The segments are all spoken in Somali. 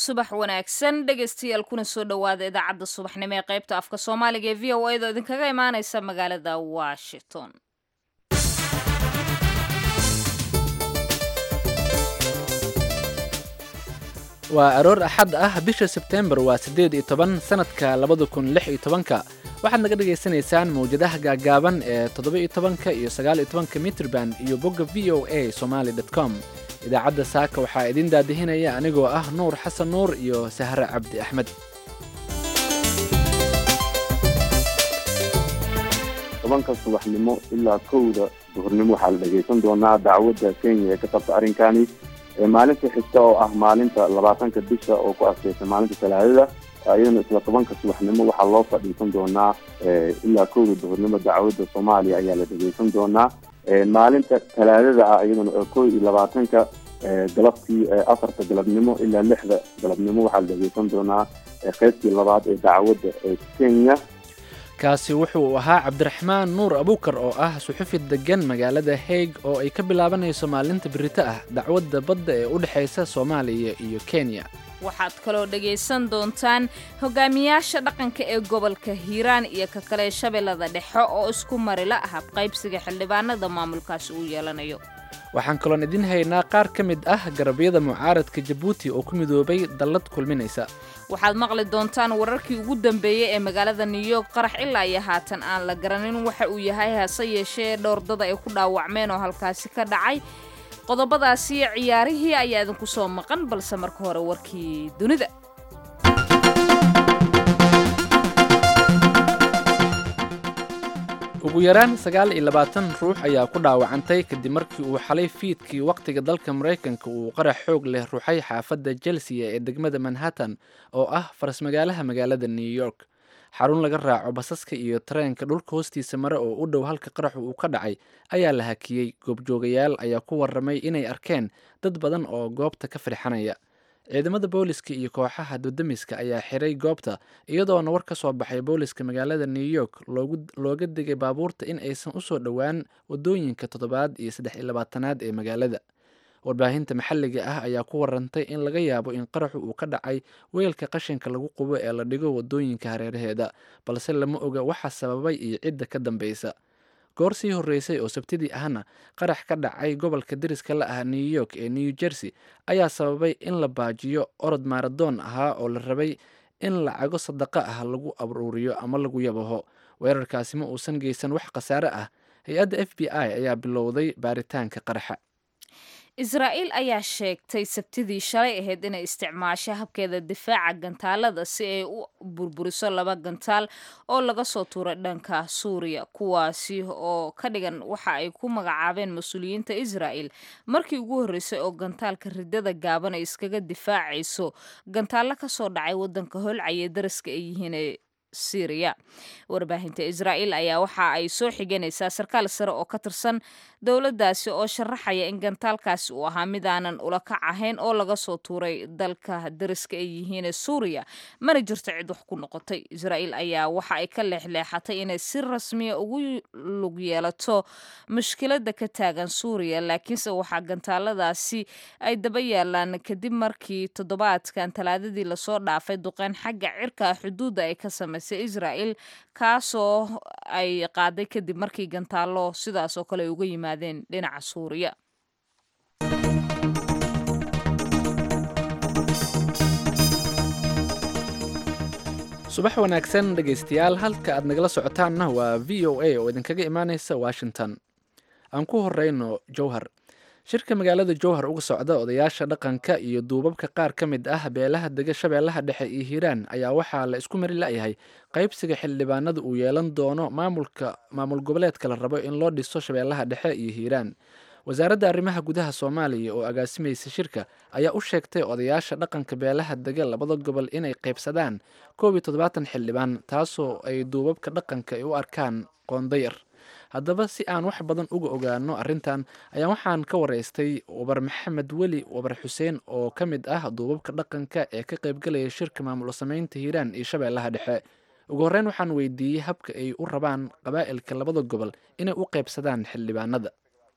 subax wanaagsan dhegaystayaal kuna soo dhowaada idaacadda subaxnimo ee qaybta afka soomaaliga ee v o a da idinkaga imaaneysa magaalada washington waa aroor axad ah bisha sebteembar waa siddeed iyo toban sannadka labada kun lix iyo tobanka waxaad naga dhagaysanaysaan mawjadaha gaagaaban ee toddoba iyo tobanka iyo sagaal iyo tobanka mitrban iyo bogga v o a somaali dot com idaacadda saaka waxaa idiin daadihinaya anigoo ah nuur xasan nuur iyo sahre cabdi axmed tobanka subaxnimo ilaa kowda duhurnimo waxaa la dhegaysan doonaa dacwadda kenya ee ka qabta arrinkani maalinta xigta oo ah maalinta labaatanka bisha oo ku aseysan maalinta talaadada iyadana isla tobanka subaxnimo waxaa loo fadhiisan doonaa ilaa kowda duhurnimo dacwadda soomaaliya ayaa la dhegeysan doonaa maalinta talaadada ah iyadana kow iyo labaatanka galabtii afarta galabnimo ilaa lixda galabnimo waxaa la dhegeysan doonaa qeybtii labaad ee dacwadda kenya kaasi wuxuu ahaa cabdiraxmaan nuur abuukar oo ah suxufi degan magaalada haig oo ay ka bilaabanayso maalinta birito ah dacwadda badda ee u dhexaysa soomaaliya iyo kenya waxaad kaloo dhagaysan doontaan hogaamiyaasha dhaqanka ee gobolka hiiraan iyo ka kale shabeellada dhexe oo isku marila ah qaybsiga xildhibaanada maamulkaasi uu yeelanayo waxaan kaloon idiin haynaa qaar ka mid ah garabyada mucaaradka jabuuti oo ku midoobay dallad kulminaysa waxaad maqli doontaan wararkii ugu dambeeyey ee magaalada new york qarax ilaa iyo haatan aan la garanin waxa uu yahay hase yeeshee dhowrdada ay ku dhaawacmeen oo halkaasi ka dhacay qodobadaasi ciyaarihii ayaa idinku soo maqan balse marka hore warkii dunida ugu yaraan sagaal iyo labaatan ruux ayaa ku dhaawacantay kadib markii uu xalay fiidkii wakhtiga dalka maraykanka uu qarax xoog leh ruuxay xaafadda chelsea ee degmada manhattan oo ah farasmagaalaha magaalada new york xarun laga raaco basaska iyo tareenka dhulka hoostiisa mare oo u dhow halka qaraxu uu ka dhacay ayaa la hakiyey goobjoogayaal ayaa ku warramay inay arkeen dad badan oo goobta ka firxanaya ciidamada booliska iyo kooxaha dudamiska ayaa xiray goobta iyadoona war ka soo baxay booliska magaalada new york looga digay baabuurta in aysan usoo dhowaan wadooyinka toddobaad iyo saddex iyo labaatanaad ee magaalada warbaahinta maxalliga ah ayaa ku warantay in laga yaabo in qaraxu uu ka dhacay weelka qashinka lagu qubo ee la dhigo wadooyinka hareeraheeda balse lama oga waxa sababay iyo cidda ka dambeysa goor sii horreysay oo sabtidii ahna qarax ka dhacay gobolka deriska la ah new york ee new jersey ayaa sababay in la baajiyo orod maaradoon ahaa oo la rabay in lacago sadaqa ah lagu aruuriyo ama lagu yabaho weerarkaasi ma uusan geysan wax khasaare ah hay-adda f b i ayaa bilowday baaritaanka qaraxa israa'iil ayaa sheegtay sabtidii shalay ahayd inay isticmaasho habkeeda difaaca gantaalada si ay u burburiso laba gantaal oo laga soo tuuray dhanka suuriya kuwaasi oo ka dhigan waxa ay ku magacaabeen mas-uuliyiinta israa'el markii ugu horreysay oo gantaalka ridada gaaban ay iskaga difaacayso gantaallo ka soo dhacay waddanka holcaya daraska ay yihiin syriya warbaahinta israa'iil ayaa waxa ay soo xiganaysaa sarkaal sare oo ka tirsan dowladdaasi oo sharaxaya in gantaalkaasi uu ahaa mid aanan ula kac ahayn oo laga soo tuuray dalka dariska ay yihiin suuriya mana jirto cid wax ku noqotay israa'iil ayaa waxa ay ka leexleexatay inay si rasmiya ugu lug yeelato mushkiladda ka taagan suuriya laakiinse waxaa gantaaladaasi ay daba yaalaan kadib markii toddobaadkan talaadadii lasoo dhaafay duqeyn xagga cirka xuduudda ay ka samaysay israa'el kaasoo ay qaaday kadib markii gantaallo sidaas oo kale ay uga yimaadeen dhinaca suuriya subax wanaagsan dhegaystayaal halka aad nagala socotaanna waa v o a oo idinkaga imaaneysa washington aan ku horeyno jowhar shirka magaalada jowhar uga socda odayaasha dhaqanka iyo duubabka qaar ka mid ah beelaha dega shabeellaha dhexe iyo hiiraan ayaa waxaa la isku mari la'yahay qaybsiga xildhibaanada uu yeelan doono maamulka maamul goboleedka la rabo in loo dhiso shabeellaha dhexe iyo hiiraan wasaaradda arrimaha gudaha soomaaliya oo agaasimaysa shirka ayaa u sheegtay odayaasha dhaqanka beelaha dega labada gobol inay qaybsadaan koob iyo toddobaatan xildhibaan taasoo ay duubabka dhaqanka ay u arkaan qoondayar haddaba si aan wax badan uga ogaano arrintan ayaa waxaan ka waraystay wabar maxamed weli wabar xuseen oo ka mid ah duubabka dhaqanka ee ka qaybgalaya shirka maamul sameynta hiiraan iyo shabeellaha dhexe ugu horreyn waxaan weydiiyey habka ay u rabaan qabaa'ilka labada gobol inay u qaybsadaan xildhibaanada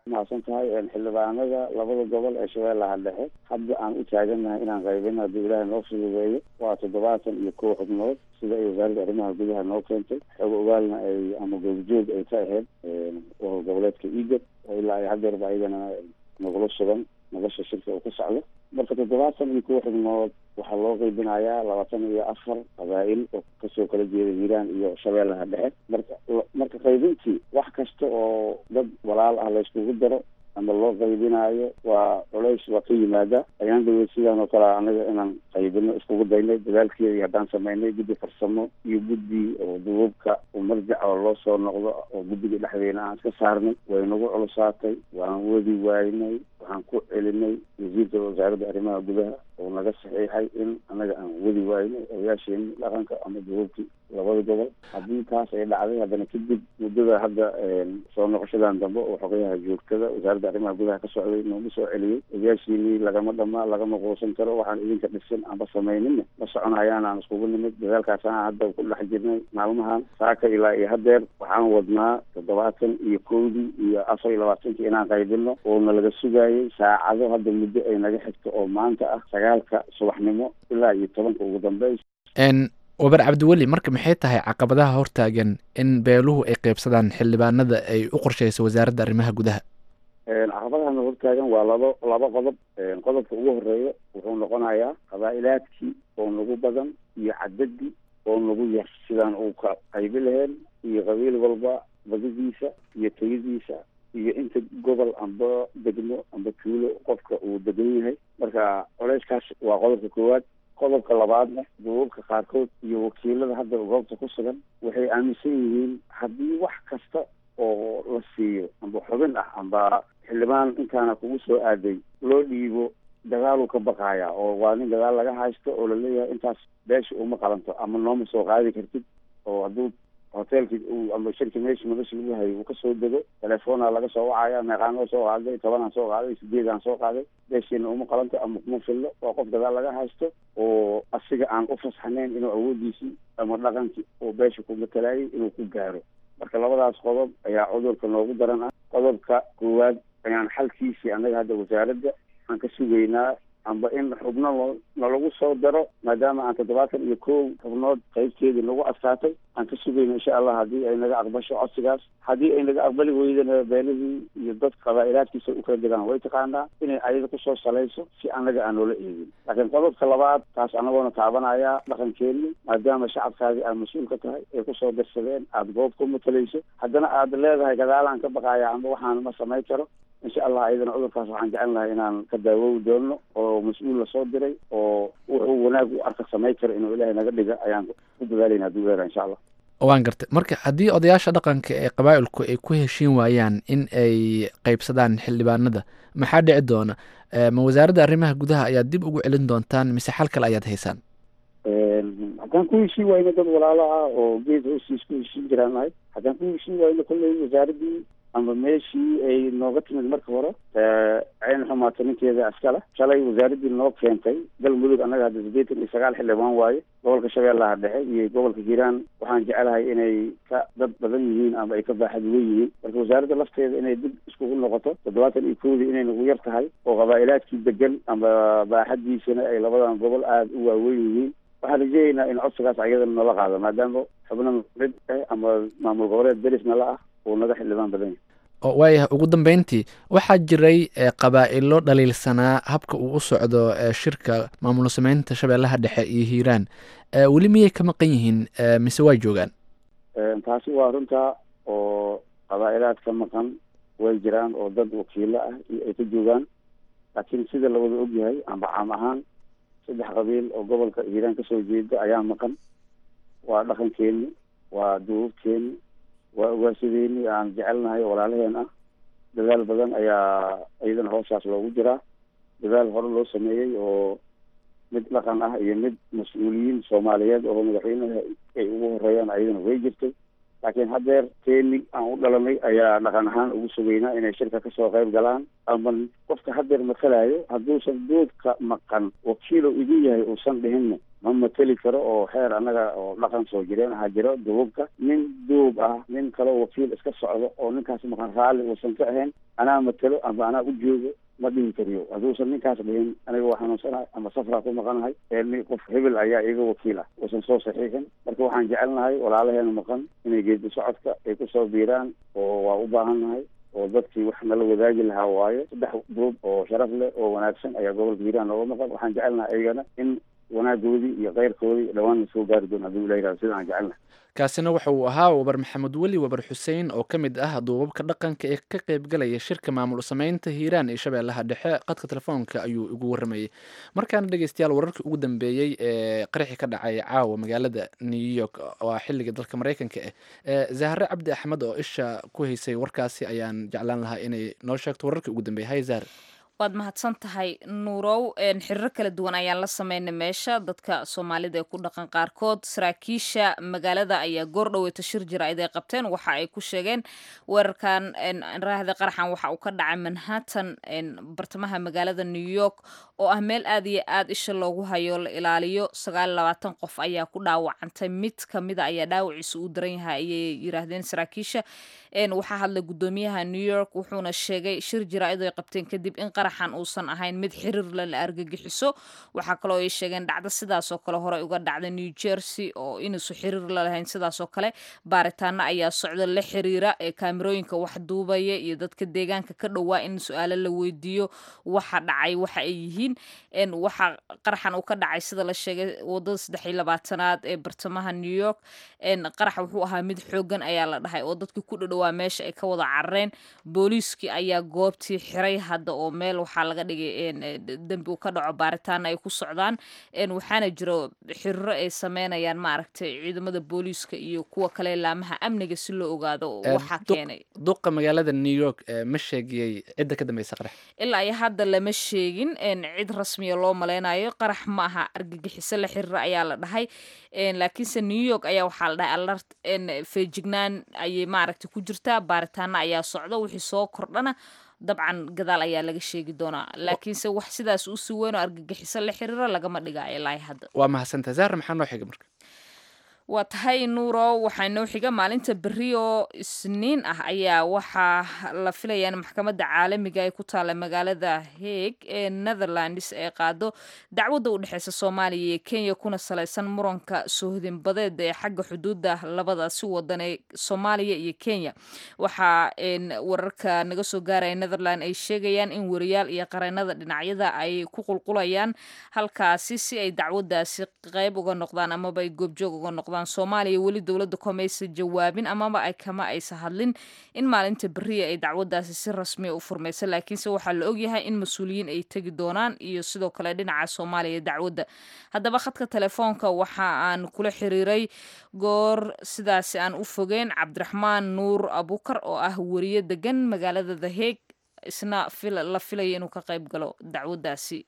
mahadsan tahay xildhibaanada labada gobol ee shabeellaha dhexe hadda aan u taagannahay inaan qaybino haddii ilaahay noo fududeeyo waa toddobaatan iyo kow xubnood sida ay wasaaradda arrimaha gudaha noo keentay xoog ogaalna ay ama goobjoog ay ka ahayd wahol goboleedka eagad oo ilaa ay hadeerba ayagana nagula sugan nolosha shirka uu ka socdo marka toddobaatan iyo kow xubnood waxaa loo qeybinayaa labaatan iyo afar qabaa'il oo kasoo kala jeeda hiiraan iyo shabeellaha dhexe marka marka qaybintii wax kasta oo dad walaal ah layskugu daro ama loo qaybinaayo waa culays waa ka yimaada ayaan dhaweyd sidaan oo kale anaga inaan qaybino iskugu daynay dadaalkeedii haddaan samaynay guddi farsamo iyo guddi oo duubabka oo marjac oo loo soo noqdo oo guddiga dhexdeena aan iska saarnay way nagu culusaatay waan wadi waynay waxaan ku celinay wasiirka wasaaradda arrimaha gudaha oo naga saxiixay in annaga aan wadi waynay odayaasheeni dhaqanka ama duubabkii labada gobol haddii taas ay dhacday haddana kadib muddada hadda soo noqoshadan dambe oo xogayaha joogtada wasaaradda arrimaha gudaha ka socday nooma soo celiyey odayaashiinii lagama dhamaa lagama quusan karo waxaan idinka dhisin amba samayninna ma soconayaan aan iskugu nimid dadaalkaasaan hadda ku dhex jirnay maalmahan saaka ilaa iyo hadeer waxaan wadnaa toddobaatan iyo kowdii iyo afar iyo labaatankii inaan qaybino oona laga sugaayay saacado hadda muddo ay naga xigto oo maanta ah sagaalka subaxnimo ilaa iyo tobanka ugu dambeys wabar cabdiweli marka maxay tahay caqabadaha hortaagan in beeluhu ay qeybsadaan xildhibaanada ay u qorsheyso wasaaradda arrimaha gudaha caqabadahana hortaagan waa laba laba qodob qodobka ugu horeeya wuxuu noqonayaa qabaa'ilaadkii oo nagu badan iyo cadadii oo nagu yar sidaan uu ka qaybi laheen iyo qabiil walba badidiisa iyo tayadiisa iyo inta gobol amba degmo amba tuulo qofka uu degan yahay marka culeyskaas waa qodobka koowaad qodobka labaadna duubabka qaarkood iyo wakiilada hadda goobta ku sugan waxay aaminsan yihiin haddii wax kasta oo la siiyo amba xubin ah amba xildhibaan intaana kugu soo aaday loo dhiibo dagaaluu ka baqaaya oo waa nin dagaal laga haysto oo laleeyahay intaas beesha uma qalanto ama nooma soo qaadi kartid oo hadduu hoteelki ama shirki meesha nolosha lagu hayay uu kasoo dego telefoona laga soo wacaya meeqaanoo soo qaaday tobanaan soo qaaday sideedaan soo qaaday beeshiina uma qalanto ama kuma fillo waa qof dagaal laga haysto oo asiga aan u fasaxnayn inuu awoodiisii ama dhaqankii oo beesha ku matalaayay inuu ku gaaro marka labadaas qodob ayaa cudurka noogu daran ah qodobka koowaad ayaan xalkiisii annaga hadda wasaaradda aan ka sugaynaa amba in xubno lo nalagu soo daro maadaama aan toddobaatan iyo kow xubnood qaybteedii nagu adkaatay aan ka sugayno insha allah haddii ay naga aqbasho codsigaas haddii ay naga aqbali weydana beelihii iyo dad qabaa'ilaadkiisa u kala degaan way taqaanaa inay ayada kusoo salayso si annaga aan noola eegin laakiin qodobka labaad taas anagoona taabanaya dhaqankeeni maadaama shacabkaadii aad mas-uul ka tahay ay kusoo darsadeen aada goob ku matalayso haddana aad leedahay gadaalaan ka baqaaya amba waxaan ma samayn karo insha allah ayadana cudurkaas waxaan jecel lahay inaan ka daawowi doono oo mas-uul lasoo diray oo wuxuu wanaag u arka samayn karo inuu ilaahay naga dhiga ayaan ku dadaalayna hadduu leedahay insha allah waan gartay marka haddii odayaasha dhaqanka ee qabaa'ilku ay ku heshiin waayaan in ay qeybsadaan xildhibaanada maxaa dhici doona ma wasaaradda arrimaha gudaha ayaad dib ugu celin doontaan mise xal kale ayaad haysaan haddaan ku heshiin wayno dad walaalo ah oo geed hoostiis ku heshiin jiraan nahay haddaan ku heshiin wayno kolley wasaaraddii ama meeshii ay nooga timid marka hore cayn xumaato ninkeeda askale shalay wasaaraddii noo keentay galmudug annaga hadda sideetan iyo sagaal xildhibaan waaye gobolka shabeellaha dhexe iyo gobolka hiiraan waxaan jecelahay inay ka dad badan yihiin ama ay ka baaxad weyn yihiin marka wasaaradda lafteeda inay dib iskugu noqoto toddobaatan iyo kowdii inay nagu yar tahay oo qabaa'ilaadkii degan ama baaxaddiisana ay labadan gobol aada u waaweyn yihiin waxaan rajeynaynaa in codsigaas ayadana nala qaado maadaama xubno mid ah ama maamul goboleed deris nala ah uu naga xildhibaan badan yahay waayahay ugu dambeyntii waxaa jiray qabaa'ilo dhaliilsanaa habka uu u socdo shirka maamul sameynta shabeellaha dhexe iyo hiiraan weli miyay ka maqan yihiin mise waa joogaan taasi waa runta oo qabaa'ilaad ka maqan way jiraan oo dad wakiilo ah iyo ay ka joogaan laakiin sida lawada ogyahay amba caam ahaan saddex qabiil oo gobolka hiiraan kasoo jeeda ayaa maqan waa dhaqankeeni waa duubabkeeni waa ogaasadeeni aan jecelnahay walaalaheen ah dadaal badan ayaa iyadana hoosaas loogu jiraa dadaal hore loo sameeyey oo mid dhaqan ah iyo mid mas-uuliyiin soomaaliyeed oo madaxweynaha ay ugu horeeyaan ayadana way jirtay laakiin haddeer keeni aan u dhalanay ayaa dhaqan ahaan ugu sugaynaa inay shirka kasoo qayb galaan ama qofka haddeer matalayo hadduusan duubka maqan wakiilo idin yahay uusan dhihinna ma mateli karo oo xeer annaga oo dhaqan soo jireen ahaa jiro duubabka nin duub ah nin kaleo wakiil iska socdo oo ninkaas maqan raalli uusan ka ahayn anaa matelo ama anaa u joogo ma dhihi kariyo hadduusan ninkaas dhihin aniga waa xanuunsanahay ama safraa ku maqanahay ee qof hebel ayaa iga wakiil ah uusan soo saxiixin marka waxaan jecelnahay walaalaheena maqan inay geedi socodka ay kusoo biiraan oo waa u baahan nahay oo dadkii wax nala wadaagi lahaa waayo saddex duub oo sharaf leh oo wanaagsan ayaa gobolka hiiraan nooga maqan waxaan jecelnahay iyagana in wanaagoodii iyo keyrkoodii dhawaan la soo gaari doon haddii ula yihahdo sidaan jecelnahay kaasina waxa uu ahaa wabar maxamed weli wabar xuseen oo ka mid ah duubabka dhaqanka ee ka qaybgalaya shirka maamul sameynta hiiraan iyo shabeellaha dhexe qadka telefoonka ayuu igu waramayey markaana dhegeystayaal wararkii ugu dambeeyey ee qaraxii ka dhacay caawa magaalada new york waa xiliga dalka mareykanka ah zahre cabdi axmed oo isha ku haysay warkaasi ayaan jeclaan lahaa inay noo sheegto wararkii ugu dambeeyey hay zahre waad mahadsan tahay nuurow xiriiro kala duwan ayaan la sameynay meesha dadka soomaalida ee ku dhaqan qaarkood saraakiisha magaalada ayaa goor dhaweyta shir jaraa'id ay qabteen waxa ay ku sheegeen weerarkan raahda qaraxan waxa uu ka dhacay manhattan bartamaha magaalada new york oo ah meel aad iyo aad isha loogu hayo la ilaaliyo sagaal labaatan qof ayaa ku dhaawacantay mid kamida ayaa dhaawaciisa uu daran yahay ayay yiraahdeen saraakiisha waxaa hadlay gudoomiyaha new york wuxuuna sheegay shir jaraa'id ay qabteen kadib in qaraxan uusan ahayn mid xiriir la la argagixiso waxaa kaloo ay sheegeen dhacdo sidaasoo kale horey uga dhacda new jersey oo inuusu xiriir la lahayn sidaasoo kale baaritaano ayaa socda la xiriira ee kaamirooyinka wax duubaya iyo dadka deegaanka ka dhowaa in su-aalo la weydiiyo waxa dhacay waxa ay yihiin waxa qaraxan uu ka dhacay sida la sheegay wadada saddex iyo labaatanaad ee bartamaha new york qaraxa wuxuu ahaa mid xoogan ayaa la dhahay oo dadkii ku dhadhowaa meesha ay ka wada carareen booliiskii ayaa goobtii xiray hadda oo meel waxaa laga dhigay dembi uu ka dhaco baaritaana ay ku socdaan waxaana jiro xiriiro ay sameynayaan maaragtay ciidamada booliiska iyo kuwa kale laamaha amniga si loo ogaado waxaa keenay duqa magaalada new york ma sheegiyey cidda ka dambeysa qarax ilaa iyo hadda lama sheegin cid rasmiya loo maleynayo qarax ma aha argagixiso la xiriira ayaa la dhahay laakiinse new york ayaa waxaa la dhahay alert feejignaan ayay maaragtay ku jirtaa baaritaana ayaa socda wixii soo kordhana dabcan gadaal ayaa laga sheegi doonaa laakiinse wax sidaas usii weyn oo argagixiso la xiriiro lagama dhigayo ilaa hadda waa mahadsantaha zahra maxaa noo xiga marka waa tahay nuuro waxaa noo xiga maalinta berri oo isniin ah ayaa waxaa la filayaa in maxkamadda caalamiga ay ku taalla magaalada heeg ee netherlands ee qaado dacwadda u dhexeysa soomaaliya iyo kenya kuna salaysan muranka soohodinbadeed ee xagga xuduudda labadaasi wadan ee soomaaliya iyo kenya waxaa wararka naga soo gaaraya netherland ay sheegayaan in wariyaal iyo qareenada dhinacyada ay ku qulqulayaan halkaasi si ay dacwaddaasi qeyb uga noqdaan amaba ay goobjoog uga noqdaan soomaaliya weli dowladda komaysa jawaabin amaba ay kama aysa hadlin in maalinta beriya ay dacwadaasi si rasmiya u furmaysa laakiinse waxaa la ogyahay in mas-uuliyiin ay tegi doonaan iyo sidoo kale dhinaca soomaaliya dacwadda haddaba khadka telefoonka waxa aan kula xiriiray goor sidaasi aan u fogeyn cabdiraxmaan nuur abukar oo ah weriye degan magaalada the heeg isna la filaya inuu ka qayb galo dacwaddaasi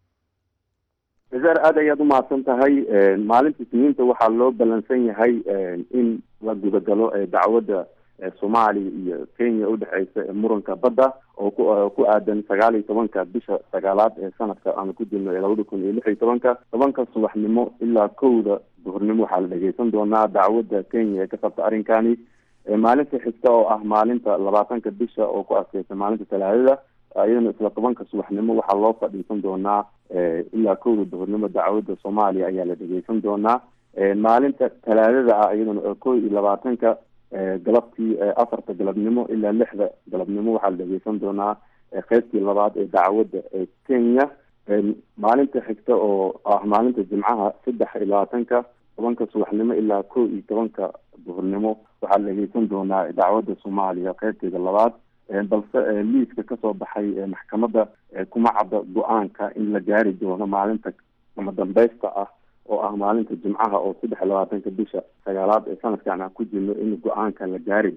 zaar aad ayaad umahadsan tahay maalinta isniinta waxaa loo balansan yahay in la gudagalo dacwadda soomaaliya iyo kenya udhexeysa muranka badda oo ku ku aadan sagaal iyo tobanka bisha sagaalaad ee sanadka aanu ku jirno labada kun iyo lix iyo tobanka tobanka subaxnimo ilaa kowda duhurnimo waxaa la dhegeysan doonaa dacwadda kenya ee ka qabta arrinkani maalinta xigta oo ah maalinta labaatanka bisha oo ku adkeysa maalinta talaadada iyadana isla tobanka subaxnimo waxaa loo fadhiisan doonaa ilaa kowda duhurnimo dacwadda soomaaliya ayaa la dhegeysan doonaa maalinta talaadada ah iyadana kow iyo labaatanka galabtii afarta galabnimo ilaa lixda galabnimo waxaa la dhegeysan doonaa qeybtii labaad ee dacwadda ee kenya maalinta xigta oo ah maalinta jimcaha saddex iyo labaatanka tobanka subaxnimo ilaa kow iyo tobanka duhurnimo waxaa la dhegeysan doonaa dacwadda soomaaliya qeybteeda labaad balse liiska kasoo baxay maxkamadda kuma cadda go-aanka in la gaari doono maalinta ama dambeysta ah oo ah maalinta jimcaha oo saddex iyo labaatanka bisha sagaalaad ee sanadkan aan ku jirno in go-aanka la gaari doono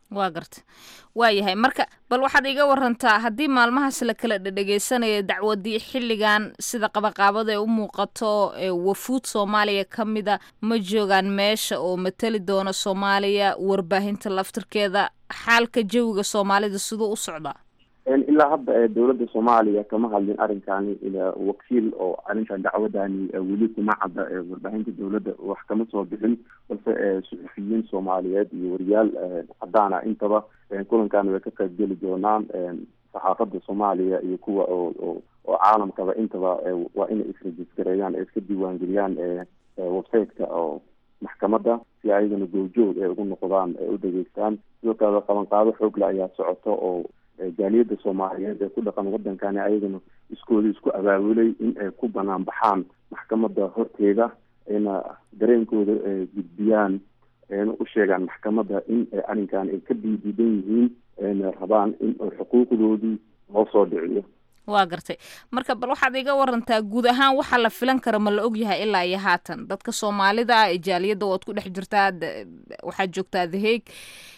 waa garta waayahay marka bal waxaad iga warantaa haddii maalmahaas la kala dhedhegeysanayo dacwadii xilligan sida qabaqaabada ee u muuqato wafuud soomaaliya ka mida ma joogaan meesha oo matali doona soomaaliya warbaahinta laftirkeeda xaalka jawiga soomaalida siduu u socdaa ilaa hadda dowladda soomaaliya kama hadlin arrinkani wakiil oo arrintan dacwadani weli kuma cadda warbaahinta dowladda wax kama soo bixin balse suxufiyiin soomaaliyeed iyo wariyaal cadaana intaba kulankan way ka qayb geli doonaan saxaafadda soomaaliya iyo kuwa oo oo caalamkaba intaba waa inay isrejistareeyaan ee iska diiwaangeliyaan websiteka oo maxkamadda si ayagana goobjoog ay ugu noqdaan ay u dhageystaan sidoo kale qabanqaado xoogle ayaa socoto oo jaaliyadda soomaaliyeed ee ku dhaqan wadankani ayagana iskooda isku abaabulay in ay ku banaan baxaan maxkamadda horteeda ayna dareenkooda gudbiyaan ayna u sheegaan maxkamadda in arrinkan ay ka diidiidan yihiin ayna rabaan in xuquuqdoodii loo soo dhiciyo waa gartay marka bal waxaad iga warantaa guud ahaan waxaa la filan kara ma la ogyahay ilaa iyo haatan dadka soomaalida ah ee jaaliyadda waad ku dhex jirtaa waxaad joogtaa the hague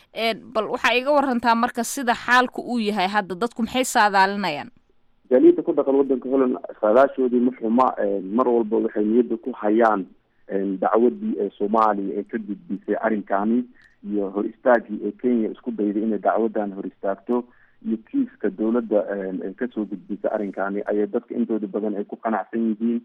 bal waxaa iga warantaa marka sida xaalku uu yahay hadda dadku maxay saadaalinayaan jaaliyadda ku dhaqan wadanka holland saadaashoodii ma xuma mar walba waxay niyadda ku hayaan dacwadii ee soomaaliya ee ka gudbisay arrinkani iyo hor istaagii ee kenya isku dayday inay dacwadan hor istaagto iyo kiiska dowladda ay kasoo gudbisay arrinkani ayay dadka intooda badan ay ku qanacsan yihiin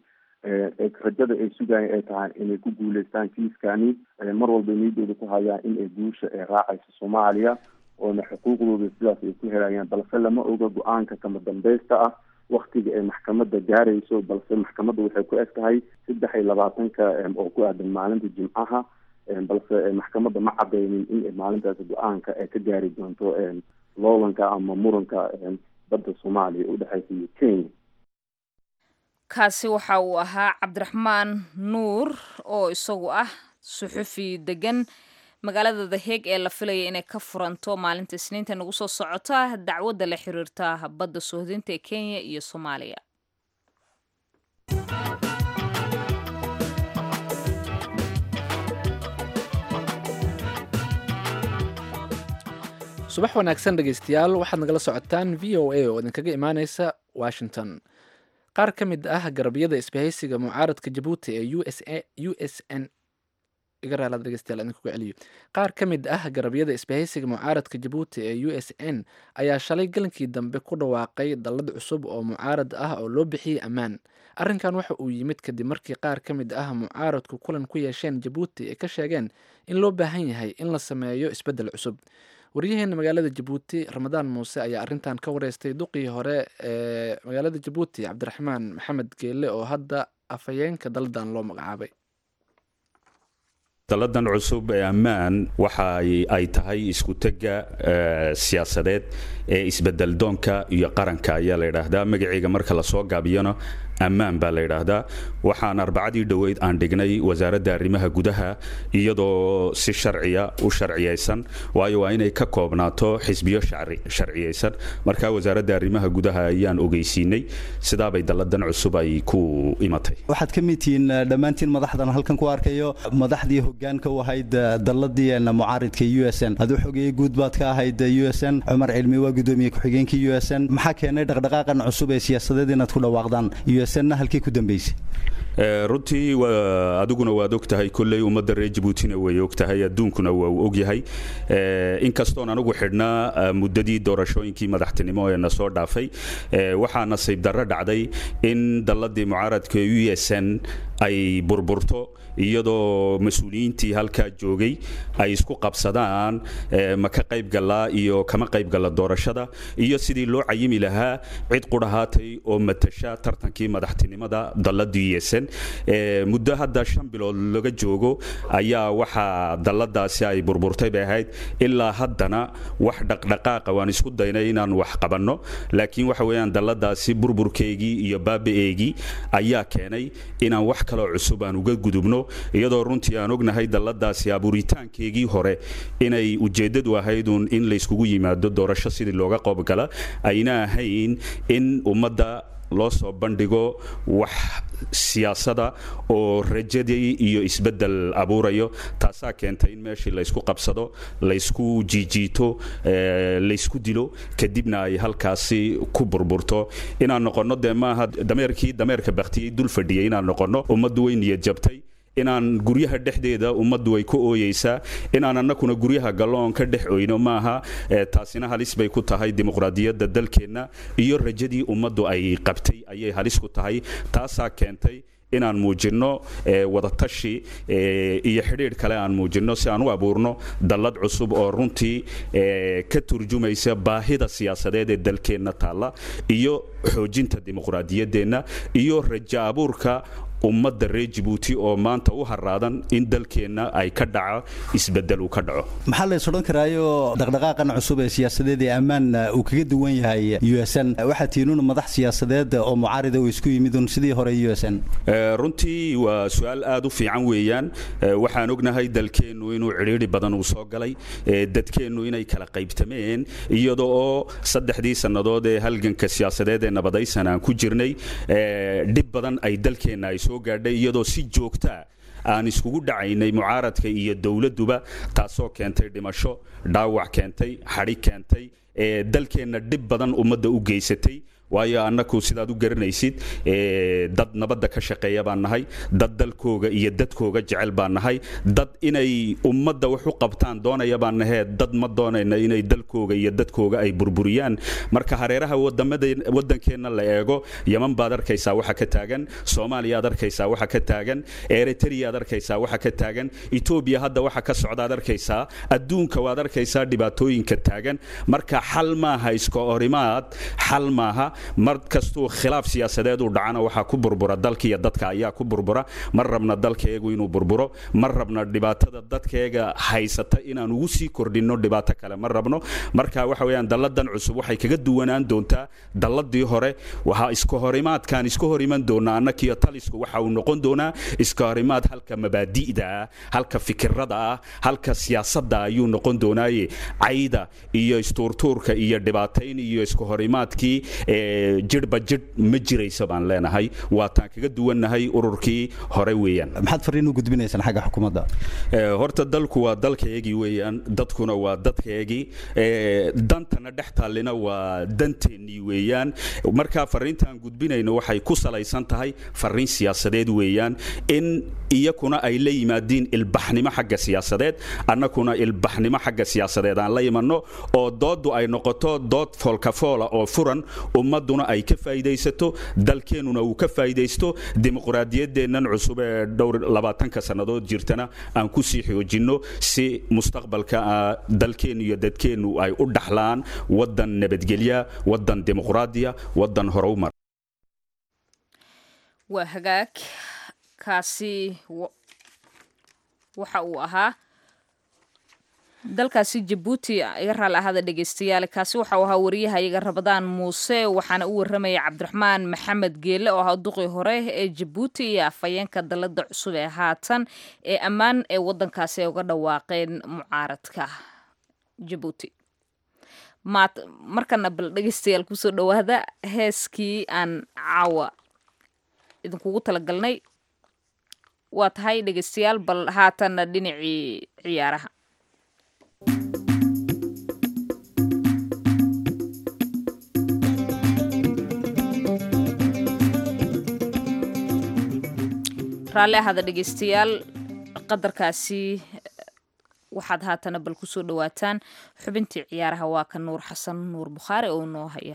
rajada ay sugaayan ay tahay inay ku guuleystaan kiiskani mar walba niyadooda ku hayaan in ay guusha ay raacayso soomaaliya oona xuquuqdooda sidaas ay ku helayaan balse lama oga go-aanka kama dambeysta ah waktiga ay maxkamadda gaarayso balse maxkamadda waxay ku eg tahay saddex iyo labaatanka oo ku aadan maalinta jimcaha balse maxkamadda ma cadeynin in maalintaas go-aanka ay ka gaari doonto loolanka ama muranka badda soomaaliya udhexeysa iyo kenya kaasi waxa uu ahaa cabdiraxmaan nuur oo isagu ah suxufi degan magaalada the hague ee la filaya inay ka furanto maalinta isniinta nagu soo socota dacwadda la xiriirta badda sohdinta ee kenya iyo soomaaliya subax wanaagsan dhegeystayaal waxaad nagala socotaan v o a oo idinkaga imaaneysa washington qaar ka mid ah garabyada isbahaysiga mucaaradka jabuuti ee u s a u s n celiyo qaar ka mid ah garabyada isbahaysiga mucaaradka jabuuti ee u s n ayaa shalay galankii dambe ku dhawaaqay dallad cusub oo mucaarad ah oo loo bixiyey ammaan arrinkan waxa uu yimid kadib markii qaar ka mid ah mucaaradku kulan ku yeesheen jabuuti ay ka sheegeen in loo baahan yahay in la sameeyo isbeddel cusub waryaheena magaalada jabuuti ramadaan muuse ayaa arrintan ka wareystay duqii hore ee magaalada jabuuti cabdiraxmaan maxamed geelle oo hadda afhayeenka dalladan loo magacaabay dalladan cusub ee ammaan waxa ay tahay isku-tegga siyaasadeed ee isbedeldoonka iyo qaranka ayaa la yidhaahdaa magaceyga marka lasoo gaabiyana ammaan baa la yidhaahdaa waxaan arbacadii dhoweyd aan dhignay wasaaradda arrimaha gudaha iyadoo si sharciya u sharciyaysan waayo waa inay ka koobnaato xisbiyo sharciyaysan marka wasaaradda arrimaha gudaha ayaan ogeysiinay sidaabay dalladan cusub ay ku imatay waxaad ka mid tihiin dhammaantiin madaxdan halkan ku arkayo madaxdii hogaanka u ahayd dalladii mucaaridka u s n aduu xogeeye guud baad ka ahayd u s n cumar cilmi waa gudoomiye ku-xigeenkii u s n maxaa keenay dhaqdhaqaaqan cusub ee siyaasadeed inaad ku dhawaaqdaan u s n halkii ku dambeysay runtii adiguna waad og tahay kolley ummadda reer jabuutina way og tahay adduunkuna waa uu og yahay inkastoon anigu xidhnaa muddadii doorashooyinkii madaxtinimo ee na soo dhaafay waxaa nasiib darro dhacday in dalladii mucaaradka u s n ay burburto iyadoo mas-uuliyiintii halkaa joogay ay isku qabsadaan ma ka qayb galaa iyo kama qayb galla doorashada iyo sidii loo cayimi lahaa cid qudhahaatay oo matasha tartankii madaxtinimada dalladii yeesan muddo hadda shan bilood laga joogo ayaa waxaa dalladaasi ay burburtay bay ahayd ilaa haddana wax dhaqdhaqaaqa waan isku daynay inaan wax qabanno laakiin waxa weeyaan dalladaasi burburkeygii iyo baaba-eegii ayaa keenay inaan wax kaloo cusub aan uga gudubno iyadoo runtii aan ognahay dalladaasi abuuritaankeegii hore inay ujeeddadu ahaydun in layskugu yimaado doorasho sidii looga qoobgala ayna ahayn in ummadda loo soo bandhigo wax siyaasada oo rajadii iyo isbeddel abuurayo taasaa keentay in meeshii laysku qabsado laysku jiijiito laysku dilo kadibna ay halkaasi ku burburto inaan noqonno dee maaha dameerkii dameerka baktiyey dul fadhiyay inaan noqonno ummaddu way niyad jabtay inaan guryaha dhexdeeda ummaddu way ku ooyeysaa inaan annakuna guryaha galloon ka dhex oyno maaha taasina halis bay ku tahay dimuqraadiyadda dalkeenna iyo rajadii ummaddu ay qabtay ayay halis ku tahay taasaa keentay inaan muujinno wadatashi iyo xidhiidh kale aan muujinno si aan u abuurno dallad cusub oo runtii ka turjumaysa baahida siyaasadeed ee dalkeenna taalla iyo xoojinta dimuqraadiyaddeenna iyo rajo abuurka ummadda reer jabuuti oo maanta u haraadan in dalkeenna ay ka dhaco isbedel uu ka dhaco maxaa lays odhan karaayo dhaqdhaqaaqan cusub ee siyaasadeed ee ammaan uu kaga duwan yahay u s n waxaa tiinuun madax siyaasadeed oo mucaarida uu isku yimidun sidii hore u s n runtii waa su-aal aad u fiican weeyaan waxaan ognahay dalkeennu inuu cidhiidhi badan uu soo galay dadkeennu inay kala qaybtameen iyada oo saddexdii sannadood ee halganka siyaasadeed ee nabadaysan aan ku jirnay dhib badan ay dalkeenna ay soo gaadhay iyadoo si joogtaa aan iskugu dhacaynay mucaaradka iyo dowladduba taasoo keentay dhimasho dhaawac keentay xadhi keentay ee dalkeenna dhib badan ummadda u geysatay waayo annaku sidaad u garanaysid dad nabadda ka shaqeeya baan nahay dad dalkooga iyo dadkooga jecel baan nahay dad inay ummadda wax u qabtaan doonaya baan nahee dad ma doonayna inay dalkooga iyo dadkooga ay burburiyaan marka hareeraha waddankeenna la eego yeman baad arkaysaa waxa ka taagan soomaaliya ad arkaysaa waxa ka taagan eritrea ad arkaysaa waxa ka taagan etoobiya hadda waxa ka socdaad arkaysaa adduunka waad arkaysaa dhibaatooyinka taagan marka xal maaha iska horimaad xal maaha mar kastuu khilaaf siyaasadeed uu dhacana waxaa ku burbura dalkiiyo dadka ayaa ku burbura mar rabna dalkaeegu inuu burburo mar rabna dhibaatada dadkeega haysata inaan ugu sii kordhinno dhibaato kale ma rabno marka waxa weyaan dalladan cusub waxay kaga duwanaan doontaa dalladii hore waxaa iska horimaadkaan iska hor iman doonaa annakiyo talisku waxa uu noqon doonaa iska horimaad halka mabaadi'da ah halka fikirada ah halka siyaasadda ayuu noqon doonaaye cayda iyo istuurtuurka iyo dhibaatayn iyo iska horimaadkii jidhba jidh ma jiraysa baan leenahay waataan kaga duwannahay ururkii hore weeyaan maxaad fariin u gudbinaysaan xagga xukuumadda horta dalku waa dalkaygii weeyaan dadkuna waa dadkaygii dantana dhex taallina waa danteennii weeyaan markaa fariintaan gudbinayno waxay ku salaysan tahay fariin siyaasadeed weeyaan in iyakuna ay la yimaadiin ilbaxnimo xagga siyaasadeed annakuna ilbaxnimo xagga siyaasadeed aan la imanno oo dooddu ay noqoto dood foolkafoola oo furan ummaduna ay ka faa'iidaysato dalkeennuna uu ka faa'iidaysto dimuqraadiyaddeennan cusub ee dhowr labaatanka sannadood jirtana aan ku sii xoojinno si mustaqbalka dalkeennu iyo dadkeennu ay u dhaxlaan waddan nabadgelya waddan dimuqraadiya waddan horumar waa hagaag kaasi waxa uu ahaa dalkaasi jabuuti iga raali ahada dhegeystayaal kaasi waxa uu ahaa wariyahayaga rabadaan muuse waxaana u waramaya cabdiraxmaan maxamed geele oo ahaa duqii hore ee jabuuti iyo afhayeenka dalada cusub ee haatan ee ammaan ee wadankaasi ay uga dhawaaqeen mucaaradka jabuuti markana bal dhegeystayaal kusoo dhawaada heeskii aan caawa idinkugu talagalnay waa tahay dhegeystayaal bal haatanna dhinacii ciyaaraha raalli ahada dhegeystayaal qadarkaasi waxaad haatana bal kusoo dhawaataan xubintii ciyaaraha waa ka nuur xasan nuur bukhaari oo noo haya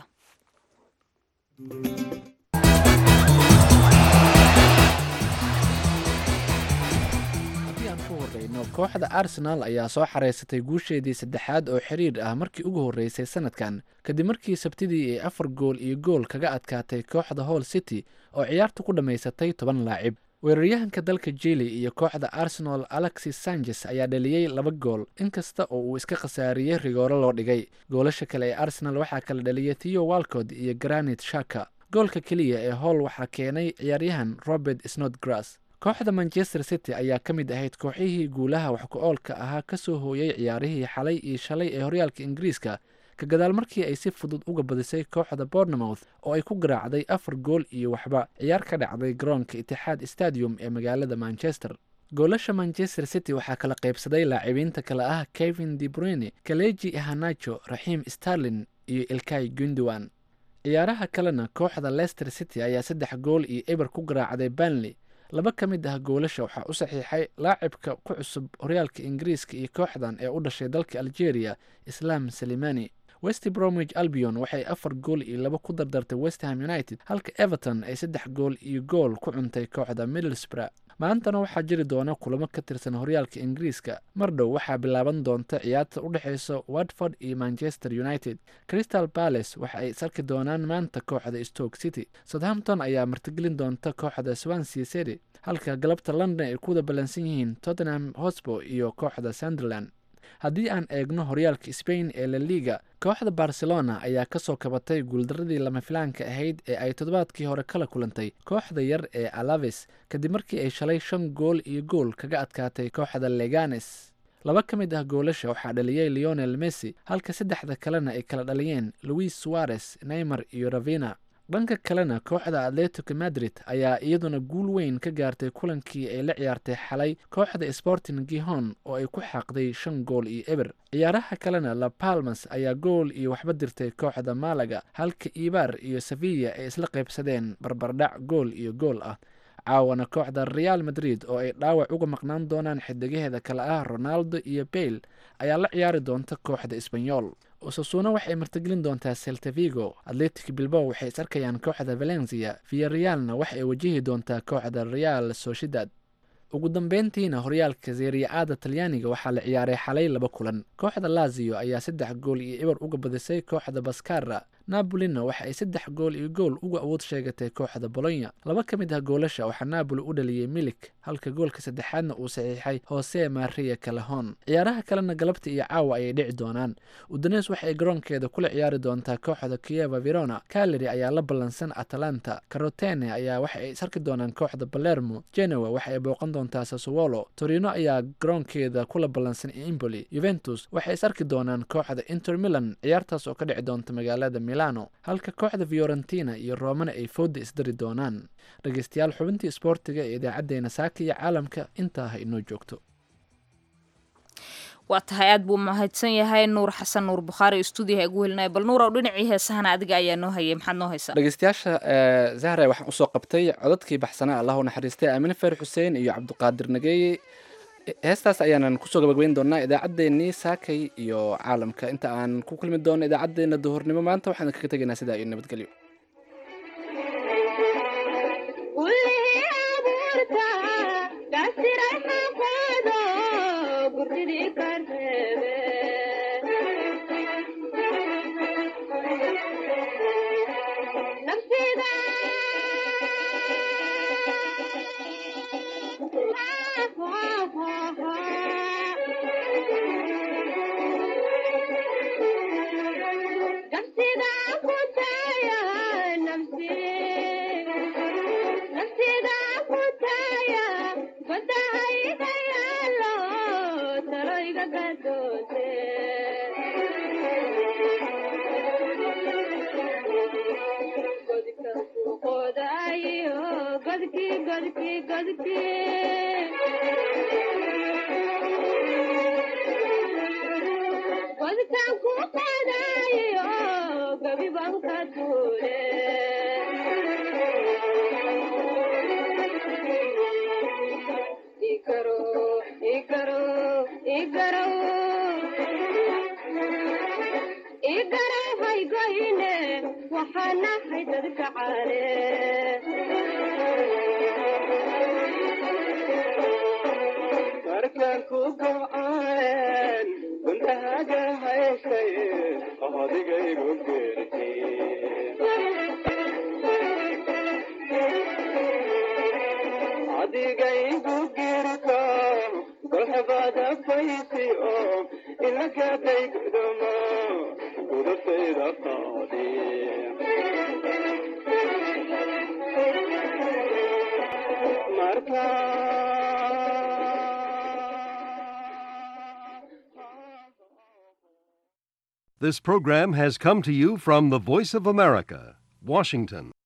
kooxda arsenal ayaa soo xareysatay guusheedii saddexaad oo xiriir ah markii ugu horreysay sanadkan kadib markii sabtidii ay afar gool iyo gool kaga adkaatay kooxda hall city oo ciyaartu ku dhammaysatay toban laacib weeraryahanka dalka jili iyo kooxda arsenal alexis sanchez ayaa dhaliyey laba gool inkasta oo uu iska khasaariyey rigooro loo dhigay goolasha kale ee arsenal waxaa kala dhaliyay theo walcod iyo granit shaka goolka keliya ee holl waxaa keenay ciyaaryahan robert snodgrass kooxda manchester city ayaa ka mid ahayd kooxihii guulaha wax ku-oolka ahaa kasoo hooyay ciyaarihii xalay iyo shalay ee horyaalka ingiriiska ka gadaal markii ay si fudud uga badisay kooxda bournemouth oo ay ku garaacday afar gool iyo waxba ciyaar ka dhacday garoonka itixaad stadium ee magaalada manchester goolasha manchester city waxaa kala qaybsaday laacibiinta kale ah kevin de bruyne kaleji hanacho raxiim starlin iyo ilkay gundowan ciyaaraha kalena kooxda leicester city ayaa saddex gool iyo eber ku garaacday banley laba ka mid ah goolasha waxaa u saxiixay laacibka ku cusub horyaalka ingiriiska iyo kooxdan ee u dhashay dalka algeria islaam salimani west bromwich albion waxay afar gool iyo laba ku dardartay westham united halka everton ay saddex gool iyo gool ku cuntay kooxda middlesbrough maantana waxaa jiri doona kulamo ka tirsan horyaalka ingiriiska mar dhow waxaa bilaaban doonta ciyaarta u dhexeysa watford iyo manchester united crystal palace waxa ay sarki doonaan maanta kooxda stoke city southampton ayaa martigelin doonta kooxda swansea city halka galabta london ay ku wada ballansan yihiin tottenham hosbo iyo kooxda sunderland haddii aan eegno horyaalka spain ee la liga kooxda barcelona ayaa kasoo kabatay guuldaradii lama filaanka ahayd ee ay toddobaadkii hore kala kulantay kooxda yar ee alaves kadib markii ay shalay shan gool iyo gool kaga adkaatay kooxda leganes laba ka mid ah goolasha waxaa dhaliyey leonel messi halka saddexda kalena ay kala dhaliyeen louis suarez neymar iyo ravina dhanka kalena kooxda atletico madrid ayaa iyaduna guul weyn ka gaartay kulankii ay la ciyaartay xalay kooxda sporting gihon oo ay ku xaaqday shan gool iyo eber ciyaaraha kalena la palmas ayaa gool iyo waxba dirtay kooxda malaga halka ibar iyo sevilla ay isla qaybsadeen barbardhac gool iyo gool ah caawana kooxda real madrid oo ay dhaawac uga maqnaan doonaan xidigaheeda kale ah ronaldo iyo bayle ayaa la ciyaari doonta kooxda esbanyol osasuuna waxay martigelin doontaa seltavigo atletic bilbow waxay is arkayaan kooxda valencia viyarealna waxa ay wajihi doontaa kooxda real sociedad ugu dambeyntiina horyaalka seriya-aada talyaaniga waxaa la ciyaaray xalay laba kulan kooxda lazio ayaa saddex gool iyo eber uga badisay kooxda baskara nabolina waxa ay saddex gool iyo gool uga awood sheegatay kooxda bolonya laba ka mid ah goolasha waxaa napoli u dhaliyey milik halka goolka saddexaadna uu saxiixay hose maria calahon ciyaaraha kalena galabta iyo caawa ayay dhici doonaan udanes waxa ay garoonkeeda kula ciyaari doontaa kooxda kieva verona caleri ayaa la ballansan atalanta carotene ayaa waxa ay isarki doonaan kooxda balermo genoa waxa ay booqan doontaa sasowolo torino ayaa garoonkeeda kula ballansan emboli juventus waxay is arki doonaan kooxda inter milan ciyaartaas oo ka dhici doonta magaalada milano halka kooxda fiorentina iyo romana ay fooda isdari doonaan dhegeystayaal xubintii isboortiga ee idaacadeena saaka iyo caalamka intaa ha inoo joogto waa tahay aad buu mahadsan yahay nuur xasan nuur bukhaari stuudiyaha igu helinaya bal nuur ow dhinacii heesahana adiga ayaa noo hayay maxaad noo haysaa dhegeystayaasha zahra waxaan usoo qabtay codadkii baxsanaa allahu naxariistay aamine fer xuseen iyo cabdiqaadir nageeye heestaas ayaanan kusoo gabagabeyn doonaa idaacaddeenii saakay iyo caalamka inta aan ku kulmi doono idaacadeena duhurnimo maanta waxaan kaga tegaynaa sidaa iyo nabadgelyo This program has come to you from the Voice of America, Washington.